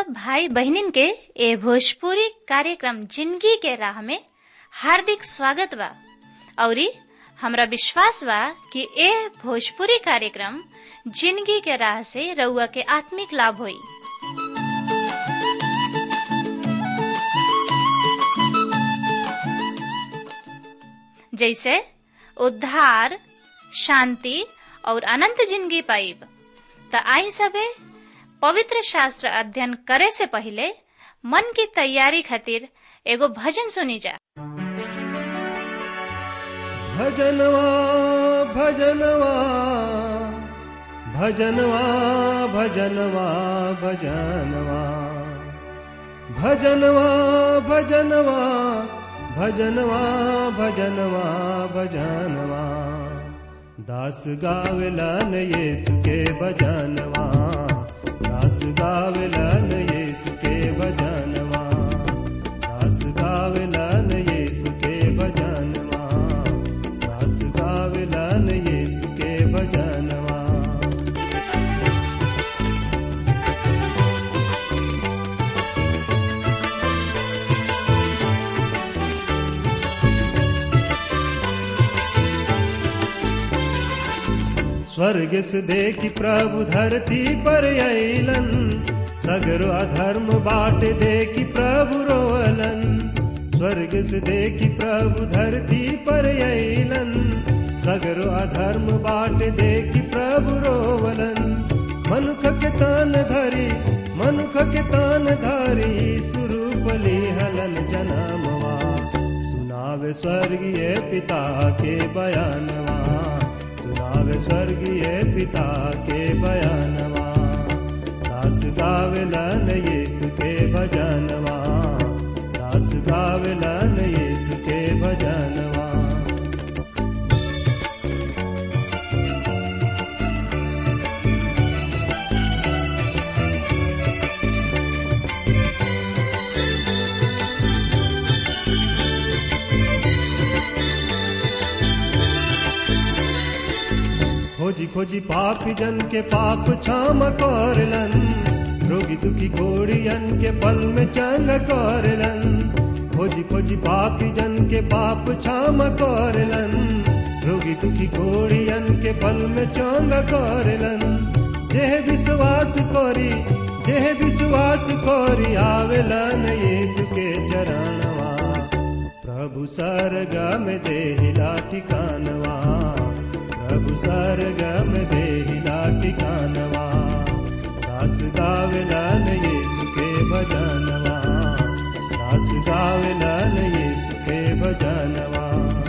सब भाई बहनिन के ए भोजपुरी कार्यक्रम जिंदगी के राह में हार्दिक स्वागत बा औरी हमरा विश्वास बा कि ए भोजपुरी कार्यक्रम जिंदगी के राह से रउआ के आत्मिक लाभ होई जैसे उद्धार शांति और अनंत जिंदगी पाइब त आई सबे पवित्र शास्त्र अध्ययन करे से पहले मन की तैयारी खातिर एगो भजन सुनी जा भजनवा भजनवा भजनवा भजनवा भजनवा भजनवा भजनवा भजनवा भजनवा भजनवा दास गावला न येसु के भजनवा दास गावला न येसु के भजनवा दास गावला न येसु के भजनवा दास गावला न येसु के भजनवा स्वर्ग से देखी प्रभु धरती पर अलन सगरो अधर्म बाट देखी प्रभु रोअलन स्वर्ग से देखी प्रभु धरती पर अलन सगरो अधर्म बाट देखी प्रभु रोवलन मनुख के तान धरी मनुख के तान धरी सुरूपली हलन जनामवा सुनावे स्वर्गीय पिता के बयानवा सुनावे स्वर्गीय पिता के बयानवा दास गावलन यीशु के भजनवा दास गावलन यीशु के भजनवा खोजी खोजी पापी जन के पाप क्षम करलन रोगी दुखी घोड़ियन के पल में चंग करलन खोजी खोजी पापी जन के पाप क्षम करलन रोगी दुखी घोड़ियन के पल में चंग करलन जेह विश्वास करी जेह विश्वास करी आवेलन यीशु के चरणवा प्रभु सरगम देहिला ठिकानवा प्रभु सरगम देहिला ठिकानवा दास गावलन यीशु के भजनवा दास गावलन यीशु के भजनवा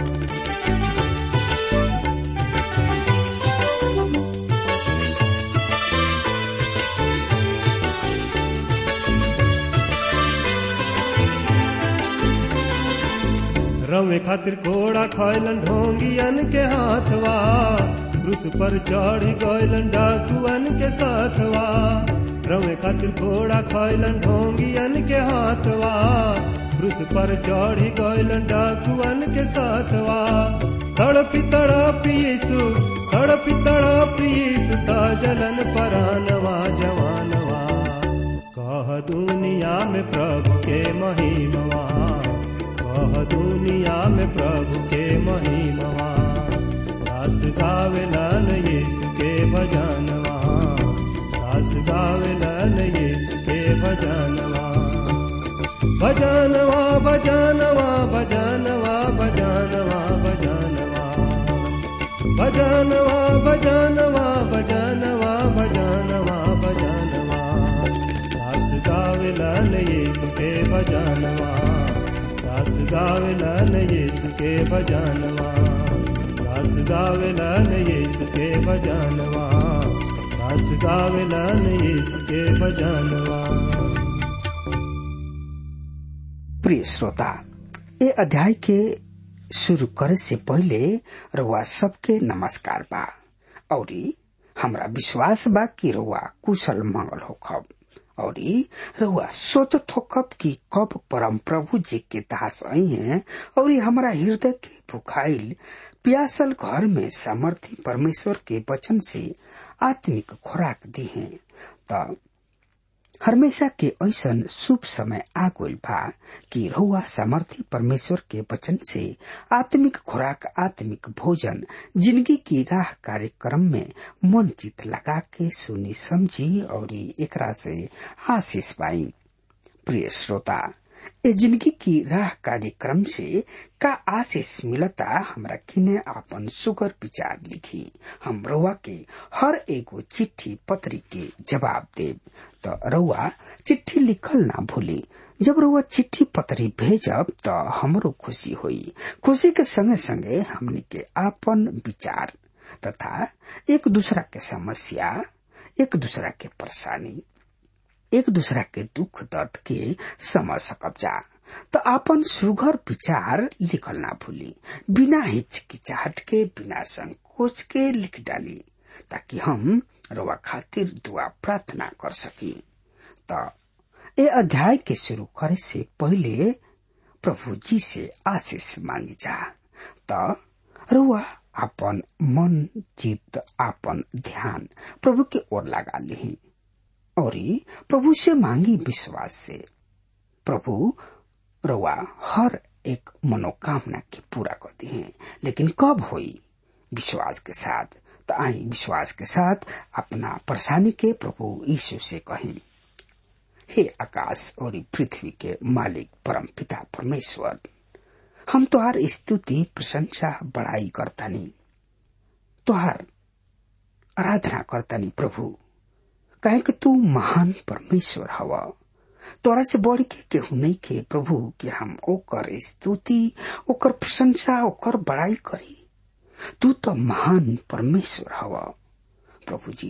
रवे खातिर घोड़ा खैलन ढोंगियन के हाथवा क्रूस पर चढ़ी गैलन डाकुअन के साथवा रवे खातिर घोड़ा खैलन ढोंगियन के हाथवा क्रूस पर चढ़ी गैलन डाकुअन के साथवा तड़पी तड़पी यीशु तड़पी तड़पी यीशु ता जलन परानवा जवानवा कह दुनिया में प्रभु के महिमवा कह दुनिया में प्रभु के महिमवा दास गावलन यीशु के भजनवा दास गावलन यीशु के भजनवा भजनवा भजनवा भजनवा भजनवा भजनवा भजनवा भजनवा भजनवा भजनवा भजनवा दास गावलन यीशु के भजनवा दास गावलन यीशु के भजनवा दास गावलन यीशु के भजनवा दास गावलन यीशु के भजनवा प्रिय श्रोता ये अध्याय के शुरू करे से पहले रउआ सबके नमस्कार बा औरी हमरा विश्वास बा कि रउआ कुशल मंगल होखब औरी रउआ सोचत होखब कि कब परम प्रभु जी के दास आई हैं और हमारा हृदय के भुखाइल प्यासल घर में सामर्थी परमेश्वर के वचन से आत्मिक खुराक दी हैं त हमेशा के ऐसन शुभ समय आ गइल बा कि रहुआ सामर्थी परमेश्वर के वचन से आत्मिक खुराक आत्मिक भोजन जिंदगी की राह कार्यक्रम में मन चित लगा के सुनी समझी और एकरा से आशीष पाई प्रिय श्रोता ए जिंदगी की राह कार्यक्रम से का आशीष मिलता हमरा किने आपन सुगर विचार लिखी हम रउआ के हर एगो चिट्ठी पत्री के जवाब देब त रउआ चिट्ठी लिखल ना भूली जब रउआ चिट्ठी पत्री भेजब त हमरो खुशी होई खुशी के संगे संगे हमनी के आपन विचार तथा एक दूसरा के समस्या एक दूसरा के परेशानी एक दूसरा के दुख दर्द के समझ सकब जा तो अपन सुघर विचार लिखल ना भूली बिना हिचकिचाहट के बिना संकोच के लिख डाली ताकि हम रवा खातिर दुआ प्रार्थना कर सकी तो ए अध्याय के शुरू करे से पहले प्रभु जी से आशीष मांगी जा तो रुआ अपन मन चित अपन ध्यान प्रभु के ओर लगा ली और प्रभु से मांगी विश्वास से प्रभु रवा हर एक मनोकामना की पूरा करती हैं लेकिन कब हुई विश्वास के साथ तो आई विश्वास के साथ अपना परेशानी के प्रभु यीशु से कहें हे आकाश और पृथ्वी के मालिक परम पिता परमेश्वर हम तुहार स्तुति प्रशंसा बड़ाई करतानी तुहार आराधना करतानी प्रभु कहे कि तू महान परमेश्वर हवा तोरा से बढ़ के केहू नहीं के प्रभु कि हम ओकर स्तुति ओकर प्रशंसा ओकर बड़ाई करी तू तो महान परमेश्वर हवा प्रभु जी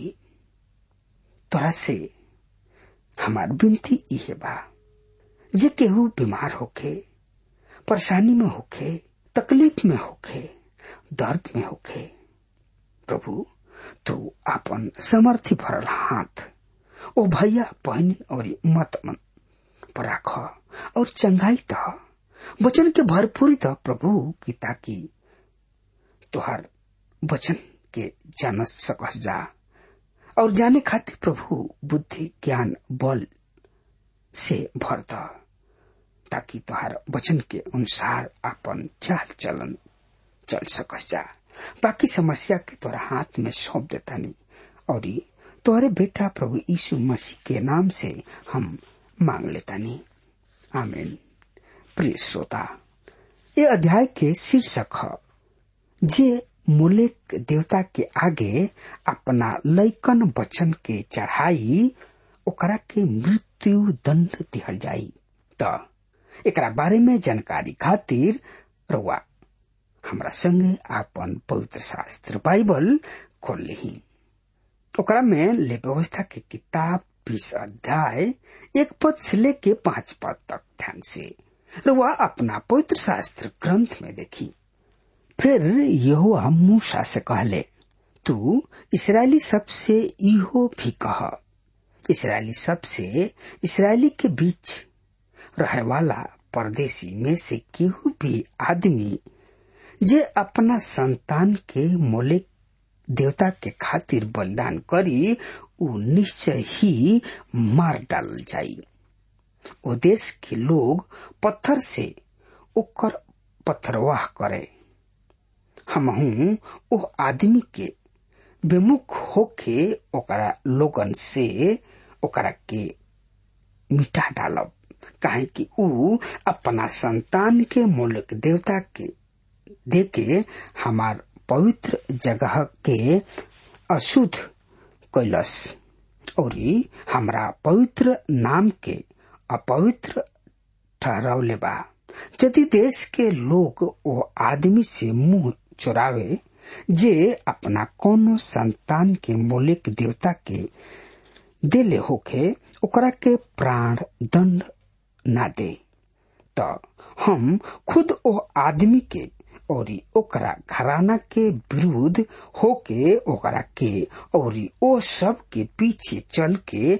तोरा से हमार विनती इहे बा जे केहू बीमार होखे परेशानी में होखे तकलीफ में होखे दर्द में होखे प्रभु तू अपन समर्थी भरल हाथ ओ भैया बहन और मत मन पर राख और चंगाई त वचन के भरपूरी त प्रभु की ताकि तुहार वचन के जान सकस जा और जाने खातिर प्रभु बुद्धि ज्ञान बल से भर द ताकि तुहार वचन के अनुसार अपन चाल चलन चल सकस जा बाकी समस्या के तोरा हाथ में सौंप देता नहीं और तोहरे बेटा प्रभु यीशु मसीह के नाम से हम मांग लेता नहीं आमीन प्रिय श्रोता ये अध्याय के शीर्षक है जे मूलिक देवता के आगे अपना लैकन वचन के चढ़ाई ओकरा के मृत्यु दंड दिहल जाई त एकरा बारे में जानकारी खातिर रउआ हमरा संगे आपन पवित्र शास्त्र बाइबल खोल ली ओकरा में ले व्यवस्था के किताब बीस अध्याय एक पद से लेके पांच पद तक ध्यान से रुआ अपना पवित्र शास्त्र ग्रंथ में देखी फिर यहुआ मूसा से कहले तू इसराइली सब से इहो भी कह इसराइली सब से इसराइली के बीच रहे वाला परदेशी में से केहू भी आदमी जे अपना संतान के मोले देवता के खातिर बलिदान करी उ निश्चय ही मार डाल जाई ओ देश के लोग पत्थर से ओकर पत्थरवाह करे हमहू ओ आदमी के विमुख होके ओकरा लोगन से ओकरा के मिटा डालब काहे कि उ अपना संतान के मूलक देवता के देके हमार पवित्र जगह के अशुद्ध कैलस और हमरा पवित्र नाम के अपवित्र ठहरावले बा यदि देश के लोग वो आदमी से मुंह चुरावे जे अपना कोनो संतान के मौलिक देवता के देले होके ओकरा के प्राण दंड ना दे त हम खुद ओ आदमी के और ओकरा घराना के विरुद्ध होके ओकरा के और ओ सब के पीछे चल के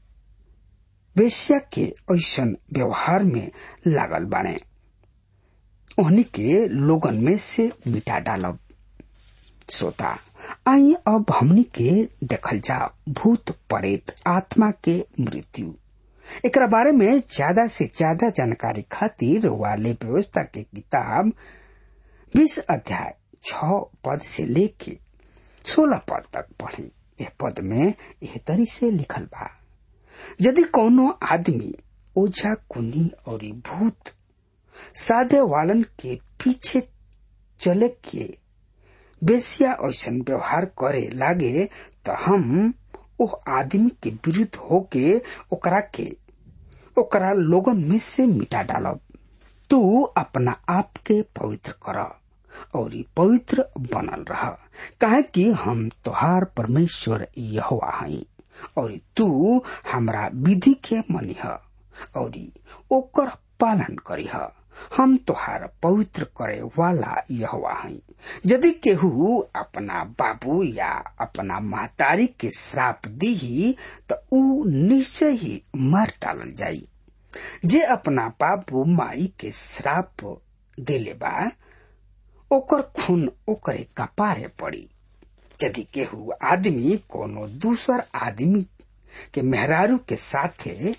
वेश्या के ऐसन व्यवहार में लागल बाने ओहनी के लोगन में से मिटा डालब श्रोता आई अब हमनी के देखल जा भूत प्रेत आत्मा के मृत्यु एकरा बारे में ज्यादा से ज्यादा जानकारी खातिर वाले व्यवस्था के किताब बीस अध्याय छ पद से लेके सोलह पद तक पढ़ी यह पद में यह तरी से लिखल बा यदि कोनो आदमी ओझा कुनी और भूत साधे वालन के पीछे चले के बेसिया ऐसा व्यवहार करे लागे तो हम ओ आदमी के विरुद्ध होके ओकरा के ओकरा लोगन में से मिटा डालब तू अपना आप के पवित्र कर और पवित्र बनल रह काहे कि हम तोहार परमेश्वर यहोवा हई और तू हमरा विधि के मनिह और ओकर पालन करीह हम तोहार पवित्र करे वाला यहोवा हई यदि केहू अपना बाबू या अपना महतारी के श्राप दी तो ऊ निश्चय ही मार डालल जाई जे अपना बाबू माई के श्राप देले बा ओकर खून ओकरे कपारे पड़ी यदि केहू आदमी कोनो दूसर आदमी के मेहरारू के साथे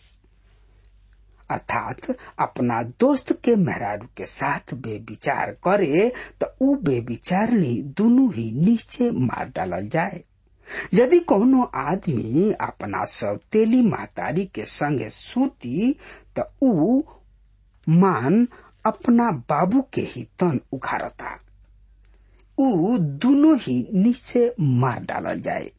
अर्थात अपना दोस्त के मेहरारू के साथ बेविचार करे तो ऊ बेविचारणी दोनों ही नीचे मार डालल जाए यदि कोनो आदमी अपना सौतेली महतारी के संगे सूती तो ऊ मान अपना बाबू के ही तन उखाड़ता ऊ दोनों ही नीचे मार डालल जाए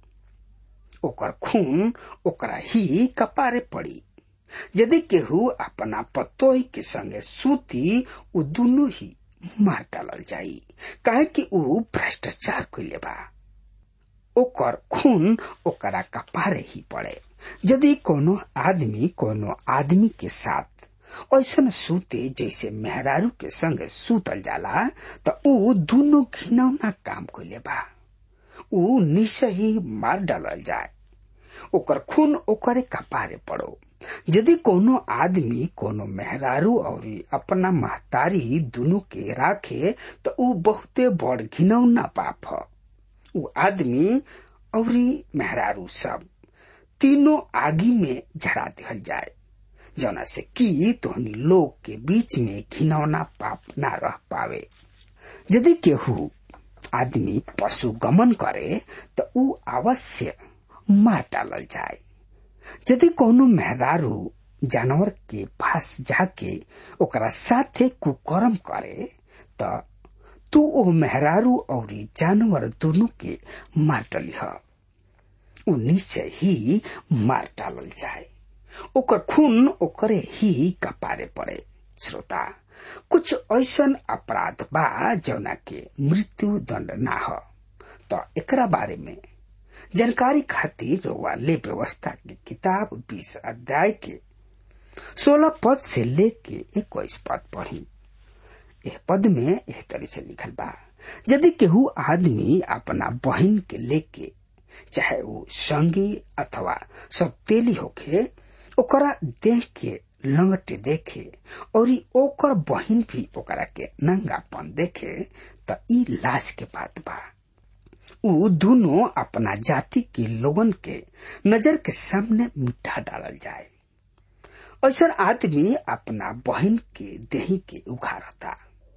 ओकर खून ओकरा ही कपारे पड़ी यदि केहू अपना पतोही के संगे सूती उ दोनों ही मार डालल जाई काहे कि ऊ भ्रष्टाचार कैले बा ओकर खून ओकरा कपारे ही पड़े यदि कोनो आदमी कोनो आदमी के साथ ऐसा सूते जैसे मेहरारू के संग सूतल जाला त ऊ दोनों घिनौना काम कैले बा ऊ निश्चय ही मार डालल जाए ओकर खून ओकरे कपारे पड़ो यदि कोनो आदमी कोनो मेहरारू और अपना महतारी दोनों के राखे तो ऊ बहुते बड़ घिनौना पाप ह ऊ आदमी और मेहरारू सब तीनों आगी में झरा दिहल जाए जना से कि तोहनी लोग के बीच में घिनौना पाप ना रह पावे यदि केहू आदमी पशु गमन करे तो ऊ अवश्य मार डालल जाए यदि कोनो मेहरारू जानवर के पास जाके ओकरा साथे कुकर्म करे त तू ओ मेहरारू और जानवर दोनों के मार डलिह ऊ निश्चय ही मार डालल जाए ओकर खून ओकरे ही कपारे पड़े श्रोता कुछ ऐसन अपराध बा जौना के मृत्यु दंड ना हो तो एकरा बारे में जानकारी खातिर वाले व्यवस्था की किताब बीस अध्याय के सोलह पद से लेके इक्कीस पद पढ़ी यह पद में यह तरह से लिखल बा यदि केहू आदमी अपना बहन के लेके चाहे वो संगी अथवा सौतेली होके ओकरा देख के लंगटे देखे और ओकर बहन भी ओकरा के नंगापन देखे त ई लाश के बात बा ऊ दोनों अपना जाति के लोगन के नजर के सामने मिठा डालल जाए ऐसा आदमी अपना बहन के देही के उघारता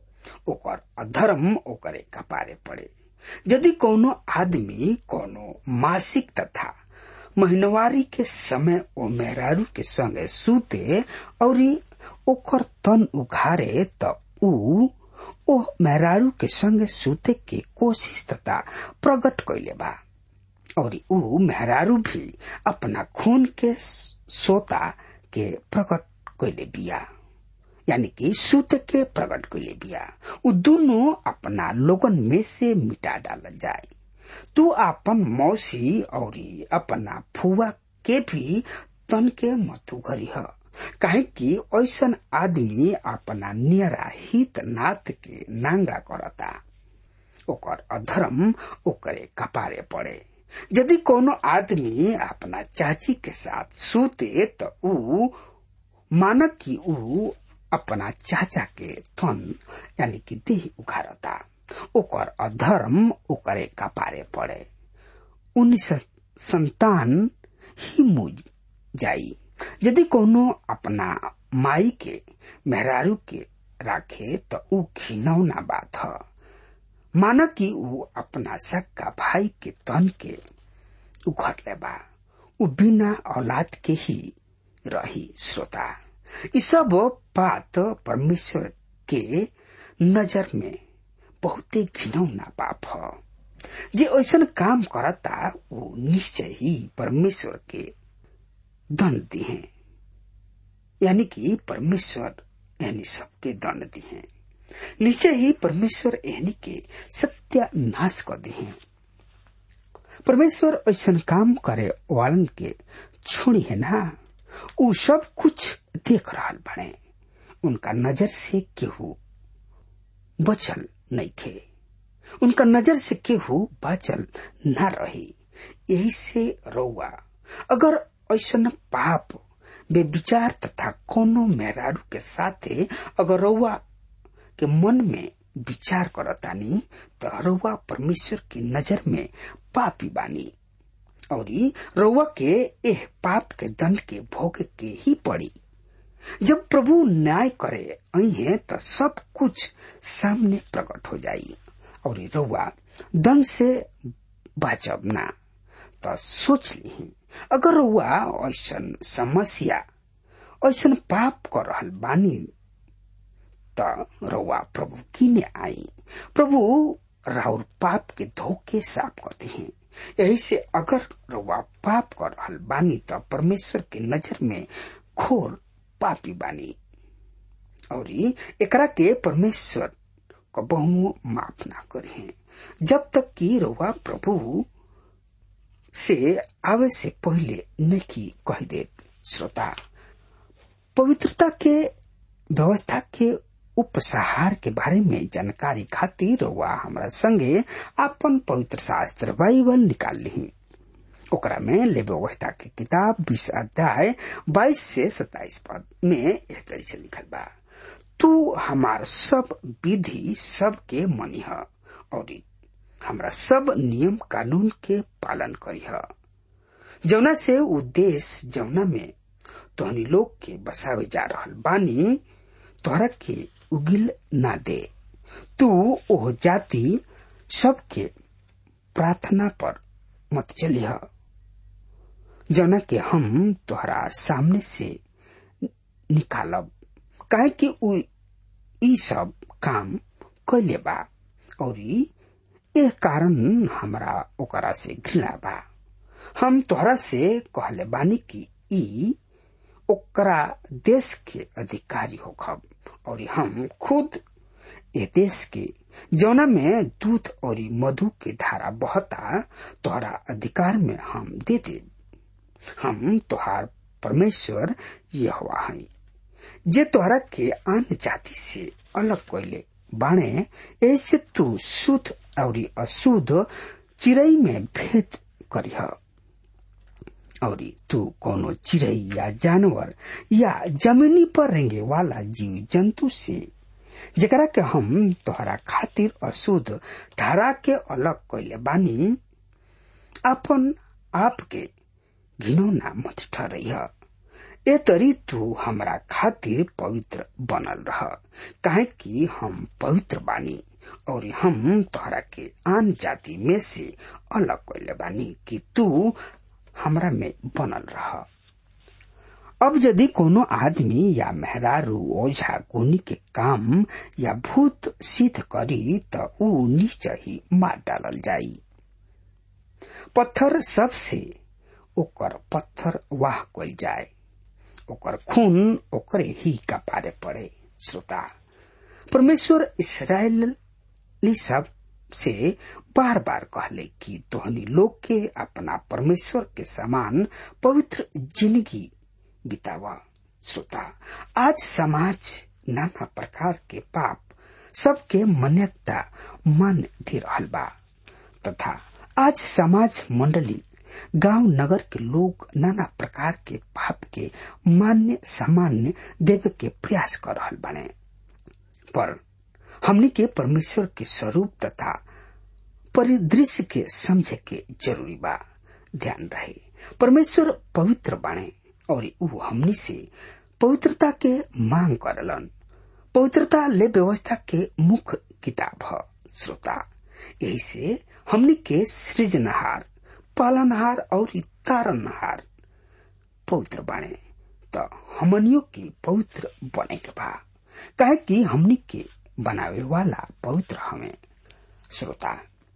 ओकर अधर्म ओकरे कपारे पड़े यदि कोनो आदमी कोनो मासिक तथा महीनवारी के समय ओ मेहरारू के संगे सूते और ओकर तन उघारे त ऊ ओ मेहरारू के संगे सूते के कोशिश तथा प्रकट कैले बा और ऊ मेहरारू भी अपना खून के सोता के प्रकट कैले बिया यानी कि सूत के प्रकट कैले बिया उ दोनों अपना लोगन में से मिटा डाल जाए तू अपन मौसी और अपना फुआ के भी तन के मत उघरी है काहे कि ऐसन आदमी अपना नियरा हित नाथ के नांगा करता ओकर अधर्म ओकरे कपारे पड़े यदि कोनो आदमी अपना चाची के साथ सूते तो ऊ मानक कि ऊ अपना चाचा के थन यानी कि देह उघारता ओकर अधर्म ओकरे कपारे पड़े उन्नीस संतान ही मुझ जाई यदि कोनो अपना माई के मेहरारू के राखे तो ऊ घिनौना बात ह माना कि ऊ अपना सक्का भाई के तन के उघर ले बा ऊ बिना औलाद के ही रही श्रोता ई सब बात परमेश्वर के नजर में बहुते घिनौना पाप ह जे ऐसन काम करता वो निश्चय ही परमेश्वर के दंड दिए यानी कि परमेश्वर यानी सबके दंड दिए निश्चय ही परमेश्वर यानी के सत्यानाश कर दिए परमेश्वर ऐसा काम करे वालन के छोड़ी है ना उ सब कुछ देख रहा बने उनका नजर से केहू बचल नहीं खे उनका नजर से केहू बचल न रही यही से रउआ अगर ऐसा पाप बेविचार तथा कोनो मेहरारू के साथे अगर रउआ के मन में विचार करतानी तो रउआ परमेश्वर की नजर में पापी बानी और रउआ के एह पाप के दंड के भोग के ही पड़ी जब प्रभु न्याय करे अहे तो सब कुछ सामने प्रकट हो जाई और रउआ दंड से बचब ना तो सोच ली अगर रउआ ऐसा समस्या ऐसा पाप कर रहल बानी त रउआ प्रभु किने आई प्रभु राउर पाप के धोखे साफ करते हैं यही से अगर रउआ पाप कर रहल बानी त परमेश्वर के नजर में घोर पापी बानी और एकरा के परमेश्वर को बहु माफ ना करे जब तक कि रउआ प्रभु से आवे से पहले नहीं कह दे श्रोता पवित्रता के व्यवस्था के उपसहार के बारे में जानकारी खातिर वह हमारा संगे अपन पवित्र शास्त्र बाइबल निकाल ली ओकरा में ले व्यवस्था के किताब बीस अध्याय बाईस से सताइस पद में इस तरह से लिखल बा तू हमार सब विधि सब के मनी है और हमरा सब नियम कानून के पालन करी है जौना से उद्देश्य जौना में तोहनी लोग के बसावे जा रहल बानी तोहरा के उगिल ना दे तू ओह जाति सबके प्रार्थना पर मत चलिह जौना के हम तोहरा सामने से निकालब काहे कि उ ई सब काम कैले बा और एह कारण हमरा ओकरा से घृणा बा हम तोहरा से कहले बानी कि ई ओकरा देश के अधिकारी होखब और हम खुद ये देश के जौना में दूध और मधु के धारा बहता तोहरा अधिकार में हम दे दे हम तोहार परमेश्वर यह है जे तोहरा के अन्य जाति से अलग कैले बाणे ऐसे तू शुद्ध और अशुद्ध चिड़ई में भेद करिह और तू कोनो चिड़ई या जानवर या जमीनी पर रेंगे वाला जीव जंतु से जकरा के हम तोहरा खातिर अशुद्ध ठहरा के अलग कैले बानी अपन आप के घिनौना मत ठहरह ए तरी तू हमरा खातिर पवित्र बनल रह काहे कि हम पवित्र बानी और हम तोहरा के आन जाति में से अलग कैले बानी कि तू हमरा में बनल रह अब यदि कोनो आदमी या मेहरारू ओझा गुनी के काम या भूत सिद्ध करी त ऊ निश्चय ही मार डालल जाई पत्थर सबसे ओकर पत्थर वाह कल जाए ओकर खून ओकरे ही कपारे पड़े श्रोता परमेश्वर इसराइली सब से बार बार कहले कि तोहनी लोग के अपना परमेश्वर के समान पवित्र जिंदगी बितावा श्रोता आज समाज नाना प्रकार के पाप सबके मान्यता मान दे रहल बा तथा आज समाज मंडली गांव नगर के लोग नाना प्रकार के पाप के मान्य सामान्य देवे के प्रयास कर रहल बने पर हमनी के परमेश्वर के स्वरूप तथा परिदृश्य के समझे के जरूरी बा ध्यान रहे परमेश्वर पवित्र बाणे और ऊ हमनी से पवित्रता के मांग करलन पवित्रता ले व्यवस्था के मुख्य किताब है श्रोता यही से हमनी के सृजनहार पालनहार और तारनहार पवित्र बाणे त हमनियों की पवित्र बने के बा काहे कि हमनी के बनावे वाला पवित्र हमें श्रोता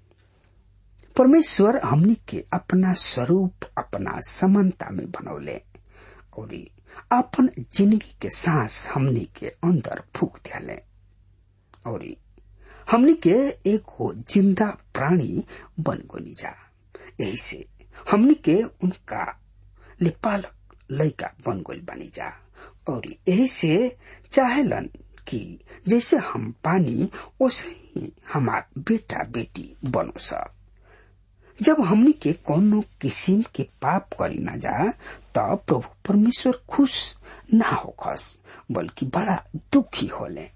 परमेश्वर हमनी के अपना स्वरूप अपना समानता में बनौले और अपन जिंदगी के सांस हमनी के अंदर फूक दियाले और हमनी के एक हो जिंदा प्राणी बन गोनी जा यही से हमनी के उनका लिपालक लैका बन गोल बनी जा और यही से चाहेलन कि जैसे हम पानी वैसे ही हमार बेटा बेटी बनो सा जब हमनी के कोनो किस्म के पाप करी ना जा तब प्रभु परमेश्वर खुश ना हो खस बल्कि बड़ा दुखी होले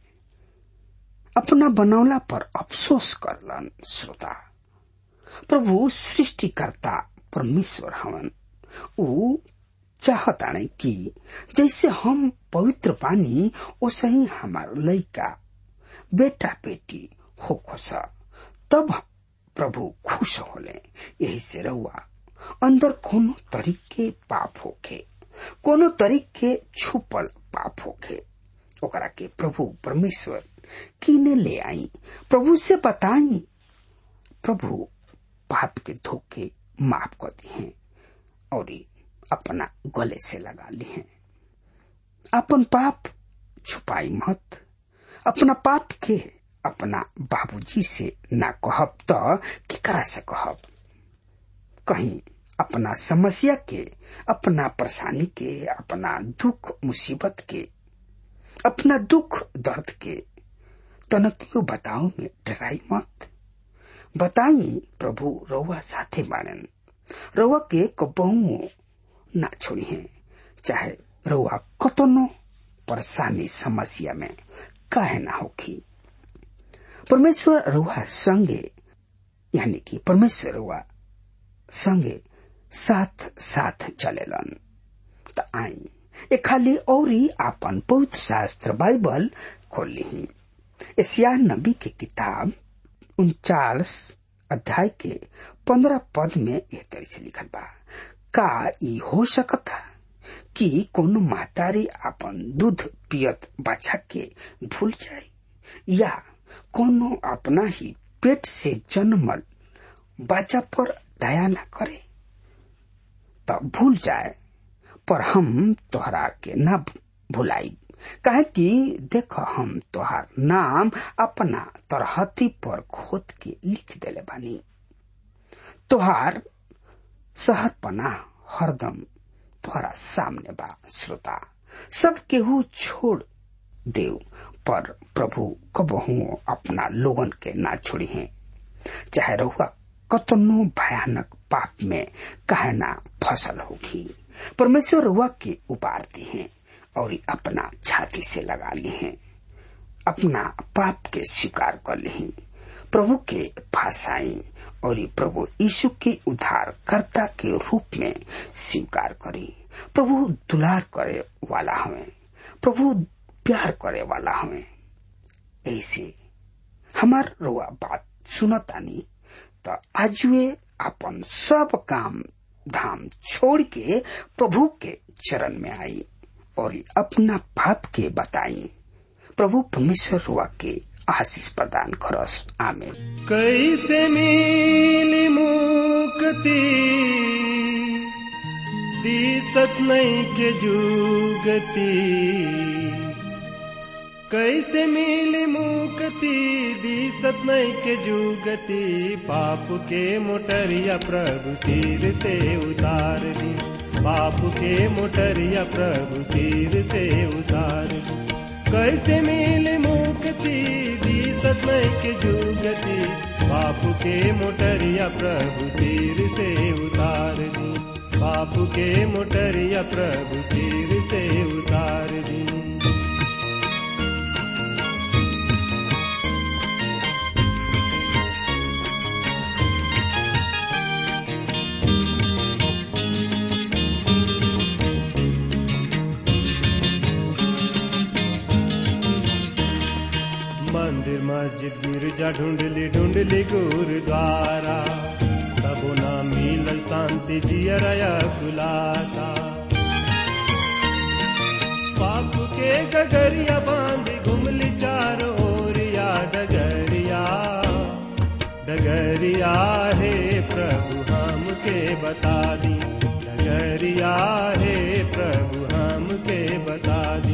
अपना बनौला पर अफसोस करलन श्रोता प्रभु सृष्टिकर्ता परमेश्वर हवन ऊ चाहताने कि जैसे हम पवित्र पानी वैसे ही हमार लैका बेटा बेटी हो खोस तब प्रभु खुश होले यही से रहुआ अंदर कोनो तरीके पाप होखे कोनो तरीके छुपल पाप होखे ओकरा के प्रभु परमेश्वर किने ले आई प्रभु से बताई प्रभु पाप के धोखे माफ कर दिए और अपना गले से लगा लिए अपन पाप छुपाई मत अपना पाप के अपना बाबूजी से ना कहब तो केकरा से कहब कहीं अपना समस्या के अपना परेशानी के अपना दुख मुसीबत के अपना दुख दर्द के तनकियो बताओ में डराई मत बताई प्रभु रउआ साथे बाणन रउआ के कबहू ना छोड़ी है चाहे रउआ कतनो परेशानी समस्या में काहे ना होखी परमेश्वर रुआ संगे यानी कि परमेश्वर रुआ संगे साथ साथ चलेलन त आई ए खाली औरी आपन पवित्र शास्त्र बाइबल खोल ली एशिया नबी के किताब उनचास अध्याय के पंद्रह पद में एह तरह से लिखल बा का ई हो सकता कि कोनो महतारी अपन दूध पियत बाछा के भूल जाए या कोनो अपना ही पेट से जन्मल बच्चा पर दया न करे तब भूल जाए पर हम तोहरा के न भुलाई कहे कि देख हम तोहार नाम अपना तरहती पर खोद के लिख देले बानी तोहार शहर पना हरदम तोहरा सामने बा श्रोता सब केहू छोड़ देव पर प्रभु कबहू अपना लोगन के ना छोड़ी है चाहे रहुआ कतनो भयानक पाप में कहे ना फसल होगी परमेश्वर रहुआ के उबारती हैं और अपना छाती से लगा ली हैं अपना पाप के स्वीकार कर ली प्रभु के पास आई और प्रभु यीशु के उद्धार कर्ता के रूप में स्वीकार करी प्रभु दुलार करे वाला हमें प्रभु प्यार करे वाला हमें ऐसे हमार रुआ बात सुनतानी तो आजुए अपन सब काम धाम छोड़ के प्रभु के चरण में आई और अपना पाप के बताई प्रभु परमेश्वर रुआ के आशीष प्रदान करस आमेन कैसे मिली मुक्ति दिसत नहीं के जुगती कैसे मिली मुक्ति दिसत नहीं के जुगति पाप के मोटरिया प्रभु सिर से उतार दी पाप के मोटरिया प्रभु सिर से उतार दी कैसे मिली मुक्ति दिसत नहीं के जुगति पाप के मोटरिया प्रभु सिर से उतार दी पाप के मोटरिया प्रभु सिर से उतार दी मंदिर मस्जिद गिरजा ढूंढली ढूंढली गुरुद्वारा तबो ना मिलल शांति जियरया गुलाता पाप के गगरिया बांध घुमली चारों ओरिया डगरिया डगरिया हे प्रभु हम के बता दी डगरिया हे प्रभु हम के बता दी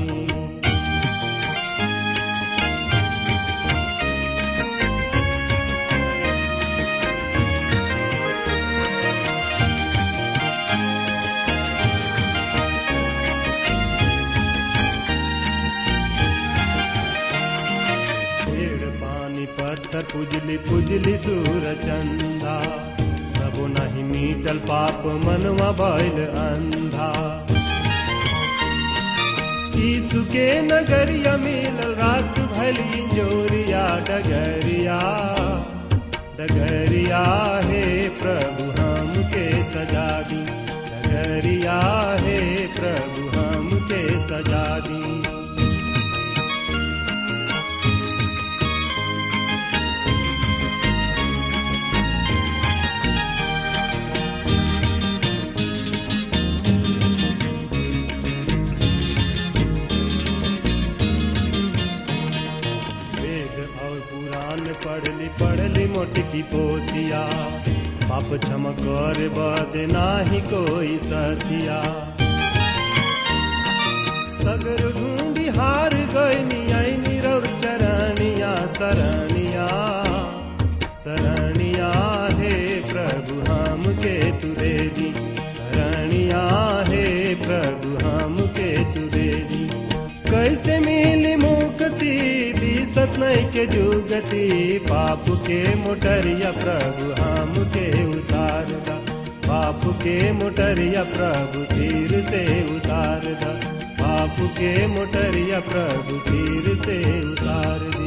पेड़ पानी पत्थर पुजली पुजली सूर चंदा तबो नहीं मीटल पाप मनवा भइल अंधा यीशु के नगरिया मिलल रात भली जोरिया डगरिया डगरिया हे प्रभु हम के सजा दी डगरिया हे प्रभु हम के सजा दी वेद और पुराण पढ़ली पढ़ली मोटकी पोतिया पाप क्षम कर बद नाही कोई सतिया सगर ढूंढी हार गई आई निरौर चरणिया शरणिया शरणिया हे प्रभु हम के तू दे दी शरणिया हे प्रभु हम के तू दे दी कैसे मिली मुक्ति दिसत नहीं के जुगति पाप के मोटरिया प्रभु हम के उतार दा पाप के मोटरिया प्रभु सिर से उतार दा पाप के मोटरिया प्रभु सिर से उतार दी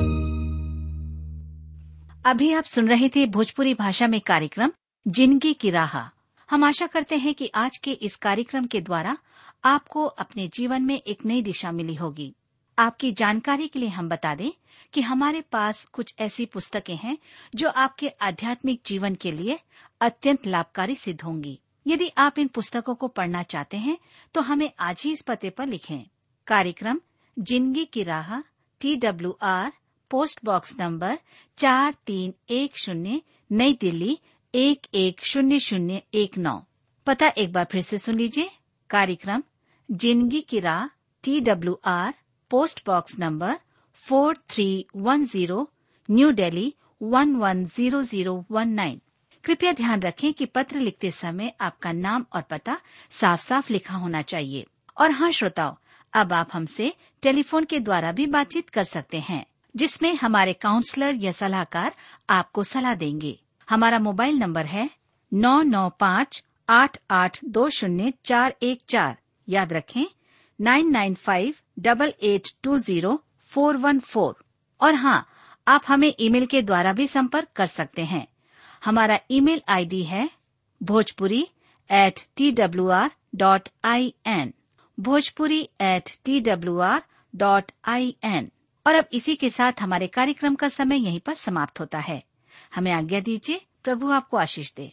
अभी आप सुन रहे थे भोजपुरी भाषा में कार्यक्रम जिंदगी की राह हम आशा करते हैं कि आज के इस कार्यक्रम के द्वारा आपको अपने जीवन में एक नई दिशा मिली होगी आपकी जानकारी के लिए हम बता दें कि हमारे पास कुछ ऐसी पुस्तकें हैं जो आपके आध्यात्मिक जीवन के लिए अत्यंत लाभकारी सिद्ध होंगी यदि आप इन पुस्तकों को पढ़ना चाहते हैं तो हमें आज ही इस पते पर लिखें कार्यक्रम जिंदगी की राह T W R post box number चार तीन एक शून्य नई दिल्ली एक एक शून्य शून्य एक नौ पता एक बार फिर से सुन लीजिए कार्यक्रम जिंदगी की राह T W R post box number four three one zero new Delhi one one zero zero one nine कृपया ध्यान रखें कि पत्र लिखते समय आपका नाम और पता साफ साफ लिखा होना चाहिए और हाँ श्रोताओ अब आप हमसे टेलीफोन के द्वारा भी बातचीत कर सकते हैं जिसमें हमारे काउंसलर या सलाहकार आपको सलाह देंगे हमारा मोबाइल नंबर है नौ नौ पाँच आठ आठ दो शून्य चार एक चार याद रखें nine nine five double eight two zero four one four और हाँ आप हमें ईमेल के द्वारा भी संपर्क कर सकते हैं हमारा ईमेल आईडी है Bhojpuri at T W R dot I N Bhojpuri at T W R dot I N और अब इसी के साथ हमारे कार्यक्रम का समय यहीं पर समाप्त होता है हमें आज्ञा दीजिए प्रभु आपको आशीष दे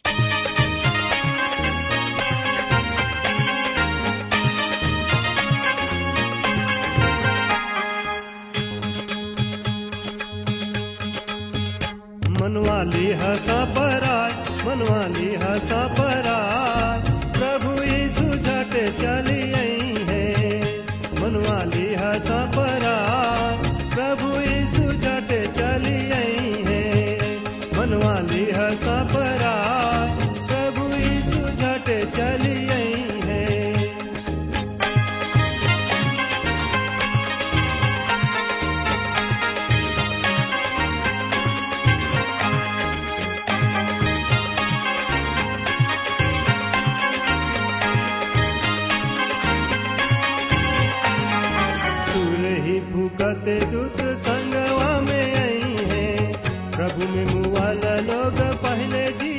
मनवाली हसा पराय मनवाली हसा पराय प्रभु यीशु झट चली आई है मनवाली हसा पराय प्रभु यीशु झट चली आई है मनवाली हसा पराय प्रभु यीशु झट चली आई है सुर ही फूकत दूत संगवा में आई है प्रभु में मुआला लोग पहले जी